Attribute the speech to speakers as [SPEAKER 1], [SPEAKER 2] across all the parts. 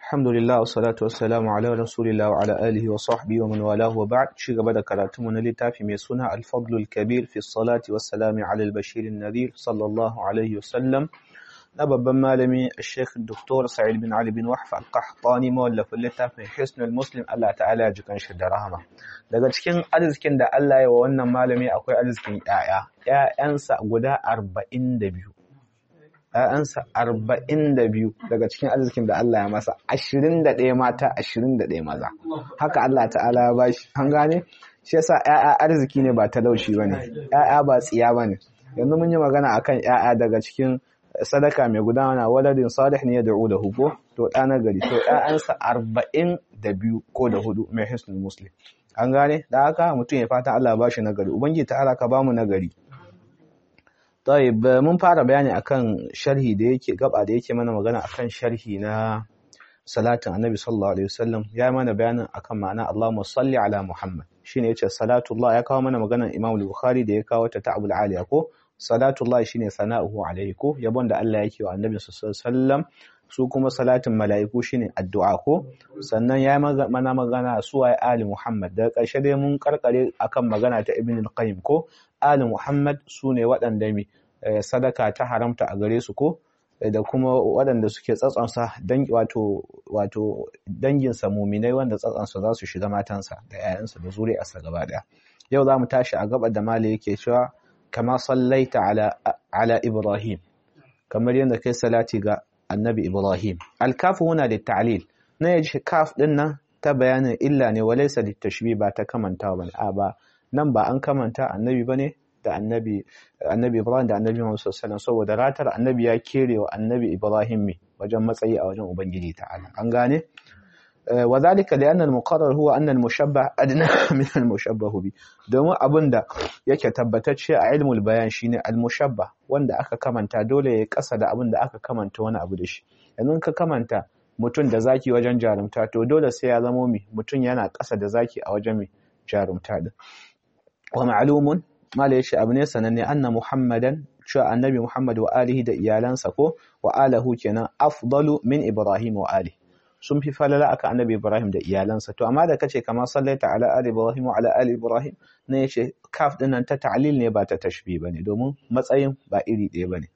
[SPEAKER 1] Alhamdulillah wassalatu wassalamu ala rasulillah wa ala alihi wa sahbihi wa man walahu wa ba'd ci gaba da karatu mu na littafi mai suna Al-Fadl al-Kabir fi salati wassalami ala al-Bashir an-Nadhir sallallahu alaihi wasallam na babban malami Sheikh Dr. Sa'id bin Ali bin Wahf al-Qahtani mawallafin littafin Hisn al-Muslim Allah ta'ala ya jikan shi da rahama daga cikin arzikin da Allah ya wa wannan malami akwai arzikin ƴaƴa ƴaƴansa guda 42 ‘ya'yansa arba'in da biyu daga cikin arzikin da Allah ya masa ashirin da ɗaya mata ashirin da ɗaya maza haka Allah ta'ala ya bashi an gane shi yasa ‘ya'ya arziki ne ba talauci ba ne ‘ya'ya ba tsiya ba ne yanzu mun yi magana akan ‘ya'ya daga cikin sadaka mai gudana waladin salih ne ya da'u da hugo to ɗa na gari to ‘ya'yansa arba'in da biyu ko da hudu mai hisnul muslim an gane da haka mutum ya fata Allah ya bashi nagari ubangiji ta'ala ka bamu nagari طيب mun fara bayani akan sharhi da yake gaba da yake mana magana akan sharhi na salatin annabi sallallahu alaihi wasallam ya mana bayanin akan ma'ana Allahumma salli ala Muhammad shine yace salatullah ya kawo mana maganar Imam Bukhari da ya kawo ta ta'abul aliya ko salatullah shine sana'uhu alaihi ko yabon da Allah yake wa annabi sallallahu alaihi wasallam su kuma salatin mala'iku shine addu'a ko sannan ya mana magana su waye ali Muhammad daga ƙarshe dai mun karkare akan magana ta Ibn al-Qayyim ko ali Muhammad sune waɗanda mi sadaka ta haramta a gare su ko da kuma waɗanda suke tsatsansa wato wato danginsa muminai wanda tsatsansa za su shiga matansa da 'ya'yansa da zuri'arsa gaba ɗaya yau za mu tashi a gaba da mali yake cewa kama sallaita ala ala ibrahim kamar yadda kai salati ga annabi ibrahim alkafu huna da ta'lil na yaji kaf din nan ta bayanin illa ne walaysa litashbih ba ta kamantawa bane a ba nan ba an kamanta annabi bane da annabi annabi Ibrahim da annabi Muhammad sallallahu alaihi saboda ratar annabi ya kere wa annabi Ibrahim me wajen matsayi a wajen ubangiji ta'ala an gane وذلك لأن المقرر هو أن المشبه أدنى من المشبه به domin abinda yake tabbatacce a ilmul bayan shine al-mushabbah wanda aka kamanta dole ya kasa da abinda aka kamanta wani abu da shi yanzu ka kamanta mutum da zaki wajen jarumta to dole sai ya zamo mi mutum yana kasa da zaki a wajen mi jarumta din wa ma'lumun mala yace abu ne sananne anna muhammadan cewa annabi muhammad wa alihi da iyalansa ko wa alahu kenan afdalu min ibrahim wa ali sun fi falala aka annabi ibrahim da iyalansa to amma da kace kamar sallaita ala ali ibrahim wa ala ali ibrahim ne yace kaf dinnan ta ta'lil ne ba ta tashbih bane domin matsayin ba iri ɗaya bane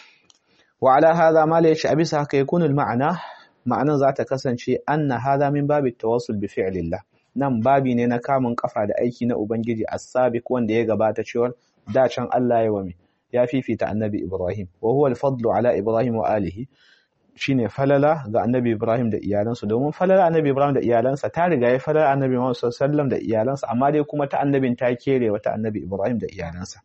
[SPEAKER 1] wa ala hadha mala yace abisa haka yakunu ma'ana ma'anan za ta kasance anna hadha min babi tawassul bi fi'lillah nan babi ne na kamun kafa da aiki na Ubangiji as-sabiq wanda ya gabata cewa da can Allah ya wame ya fifita annabi Ibrahim wa huwa al-fadlu ala Ibrahim wa alihi shine falala ga annabi Ibrahim da iyalansa domin falala annabi Ibrahim da iyalansa ta riga ya falala annabi Muhammad sallallahu alaihi wasallam da iyalansa amma dai kuma ta annabin ta kere wata annabi Ibrahim da iyalansa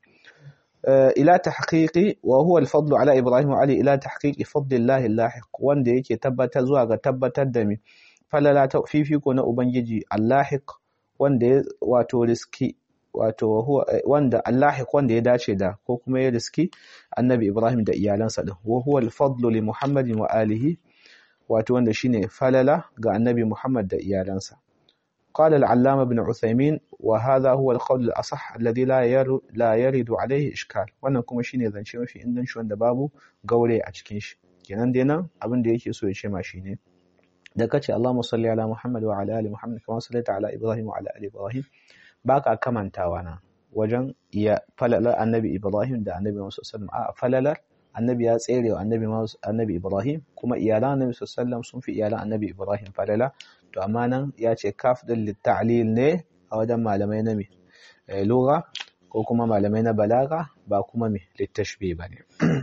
[SPEAKER 1] ila tahqiqi wa huwa al-fadlu ala Ibrahim wa ali ila tahqiqi fadlillahi al-lahiq wanda yake tabbatar zuwa ga tabbatar da mi falala ta fifiko na Ubangiji Allahiq wanda ya wato riski wato wanda Allahiq wanda ya dace da ko kuma ya riski Annabi Ibrahim da iyalansa din wa huwa al-fadlu li Muhammadin wa alihi wato wanda shine falala ga Annabi Muhammad da iyalansa قال العلامة ابن عثيمين وهذا هو القول الأصح الذي لا يرد لا يرد عليه إشكال wannan kuma shine zance mafi inganci wanda babu gaure a cikin shi kenan dai nan abin da yake so ya ce ma shine da kace Allahumma salli ala Muhammad wa ala ali Muhammad kama sallaita ala Ibrahim wa ala ali Ibrahim baka kamantawa na wajen iya falalar annabi Ibrahim da annabi Muhammad sallallahu alaihi wasallam a falalar annabi ya tsere wa annabi annabi Ibrahim kuma iyalan annabi sallallahu alaihi wasallam sun fi iyalan annabi Ibrahim falala to amma nan ya ce kaf din litta'lil ne a wajen malamai na me lugha ko kuma malamai na balaga ba kuma me littashbih bane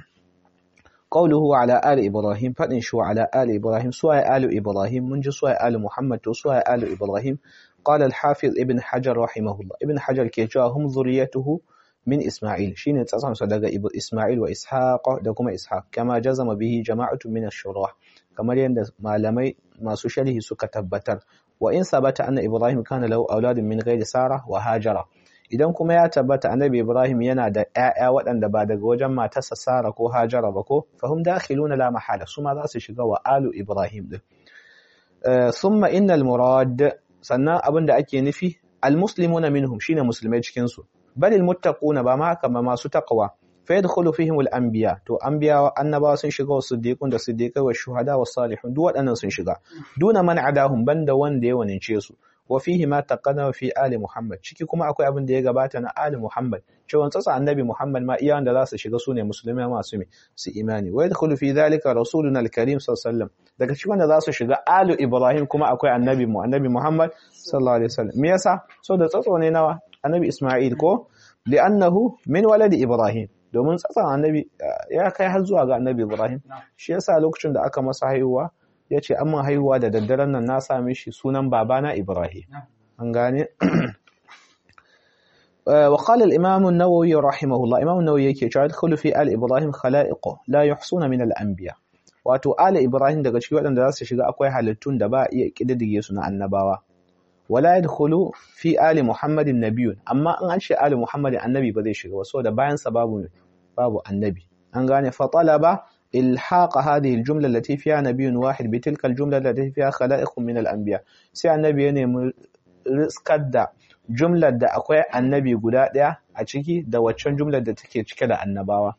[SPEAKER 1] قوله على آل إبراهيم فإن شو على آل إبراهيم سواء آل إبراهيم من سواء آل محمد وسواء آل إبراهيم قال الحافظ ابن حجر رحمه الله ابن حجر كيجا هم ذريته من إسماعيل شين تسعم صدق إسماعيل وإسحاق دكما إسحاق كما جزم به جماعة من الشراح كما يند معلمي ما سشله سكتبتر وإن ثبت أن إبراهيم كان له أولاد من غير سارة وهاجر idan kuma ya tabbata annabi Ibrahim yana da ƴaƴa waɗanda ba daga wajen matarsa Sara ko Hajara ba ko fahum dakhiluna la mahala su ma za su shiga wa alu Ibrahim din thumma innal murad sannan abin da ake nufi almuslimuna minhum shine musulmai cikin su balil muttaquna ba ma haka ba masu taqwa fa yadkhulu fihim al-anbiya to anbiya annabawa sun shiga wa siddiqun da siddiqai wa shuhada wa salihun duk waɗannan sun shiga duna man adahum banda wanda ya wanince su wa fihi ma taqaddama fi ali muhammad ciki kuma akwai abin da ya gabata na ali muhammad cewa tsatsa annabi muhammad ma iya wanda za su shiga sune musulmai masu su imani wa yadkhulu fi dhalika rasuluna al-karim sallallahu alaihi wasallam daga cikin wanda za su shiga alu ibrahim kuma akwai annabi mu annabi muhammad sallallahu alaihi wasallam me yasa so da tsatso ne nawa annabi isma'il ko li'annahu min waladi ibrahim domin tsatsan annabi ya kai har zuwa ga annabi ibrahim shi yasa lokacin da aka masa haihuwa ya ce an haihuwa da daddaren nan na same shi sunan babana ibrahim an gane وقال الإمام النووي رحمه الله إمام النووي yake cewa dukkan fi al Ibrahim khalaiq la yuhsuna min al anbiya wato al Ibrahim daga cikin waɗanda za su shiga akwai halittun da ba iya kididdige su na annabawa wala yadkhulu fi ali muhammadin nabiyun amma in an ce ali muhammadin annabi ba zai shiga ba saboda bayan sa babu babu annabi an gane fa talaba ilhaq hadhihi aljumla allati fiha nabiyyun wahid bi tilka aljumla allati fiha khalaiq min alanbiya sai annabi ya nemi riskar da jumlar da akwai annabi guda daya a ciki da waccan jumlar da take cike da annabawa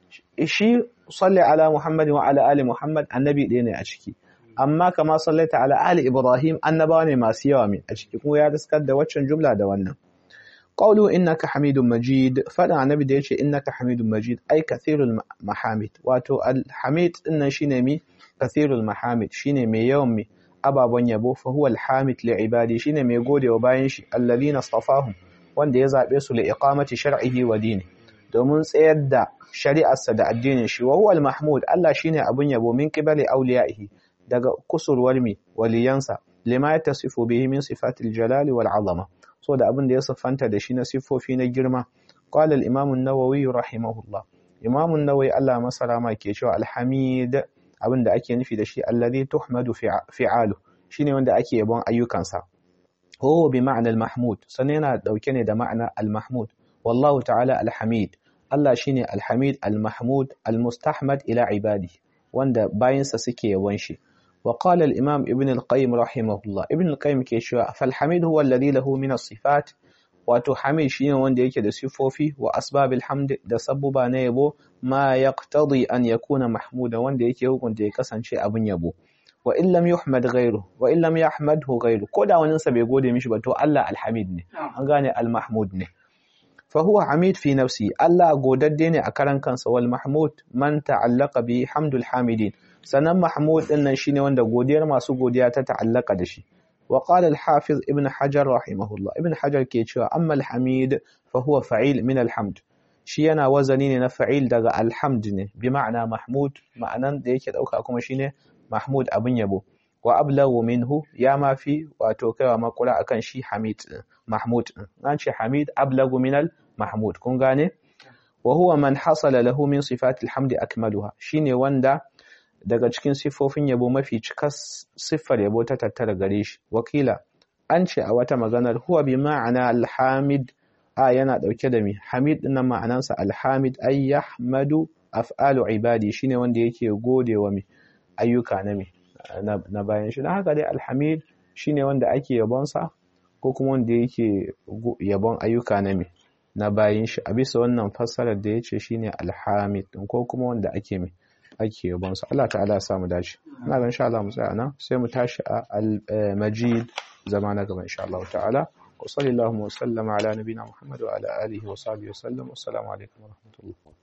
[SPEAKER 1] shi salli ala muhammadin wa ala ali muhammad annabi ɗaya ne a ciki amma kama sallaita ala ali ibrahim annabawa ne masu yawa min a ciki kuma ya riskar da waccan jumla da wannan qawlu innaka hamidun majid fadan annabi da yace innaka hamidun majid ai kathirul mahamid wato al hamid dinnan shine mi kathirul mahamid shine mai yawan mi ababan yabo fa huwa al hamid li ibadi shine mai godewa bayan shi alladhina astafahum wanda ya zabe su li iqamati shar'ihi wa dini domin tsayar da shari'arsa da addinin shi wa huwa al mahmud Allah shine abun yabo min qibali awliyaihi daga kusurwar mi waliyansa lima ya tasifu bihi min sifatil jalali wal azama so da abin da ya siffanta da shi na siffofi na girma qala al imam an-nawawi rahimahullah imam an-nawawi Allah masarama ke cewa alhamid abin da ake nufi da shi alladhi tuhmadu fi'alu shine wanda ake yabon ayyukansa huwa bi ma'na al-mahmud sannan yana dauke ne da ma'ana al-mahmud wallahu ta'ala al-hamid Allah shine al-hamid al-mahmud al-mustahmad ila ibadi wanda bayinsa suke yabon shi وقال الإمام ابن القيم رحمه الله ابن القيم كيشوا فالحميد هو الذي له من الصفات wato hamid shine wanda yake da sifofi wa asbabil hamd da sabbuba na yabo ma yaqtadi an yakuna mahmuda wanda yake hukunta ya kasance abin yabo wa in lam yuhmad ghayru wa in lam yahmadhu ghayru ko da wani sa bai gode mishi ba to Allah alhamid ne an gane almahmud ne fa huwa hamid fi nafsi Allah godadde ne a karan kansa wal mahmud man ta'allaqa bi hamdul hamidin sannan Mahmud din nan shine wanda godiyar masu godiya ta ta'allaka da shi wa qala al-hafiz ibn hajar rahimahullah ibn hajar ke cewa amma al-hamid fa huwa fa'il min al-hamd shi yana wazani ne na fa'il daga alhamd ne bi ma'ana mahmud ma'anan da yake dauka kuma shine mahmud abin yabo wa ablagu minhu ya ma fi wato kaiwa makura akan shi hamid mahmud an ce hamid ablagu min al-mahmud kun gane wa huwa man hasala lahu min sifati al-hamd akmaluha shine wanda daga cikin siffofin yabo mafi cikas siffar yabo ta tattara gare shi wakila an ce a wata maganar huwa bi ma'ana alhamid a yana dauke da mi hamid din nan ma'anansa alhamid ay yahmadu af'alu ibadi shine wanda yake gode wa mi ayyuka na mi na bayan shi dan haka dai alhamid shine wanda ake yabon sa ko kuma wanda yake yabon ayyuka na mi na bayan shi a bisa wannan fassarar da yace shine alhamid ko kuma wanda ake mi ake yabon su Allah ta'ala ya samu dace ina ga insha Allah mu tsaya nan sai mu tashi a al-majid zama na gaba insha Allah ta'ala wa sallallahu wa sallama ala nabina Muhammad wa ala alihi wa sahbihi wa sallam assalamu alaikum wa rahmatullah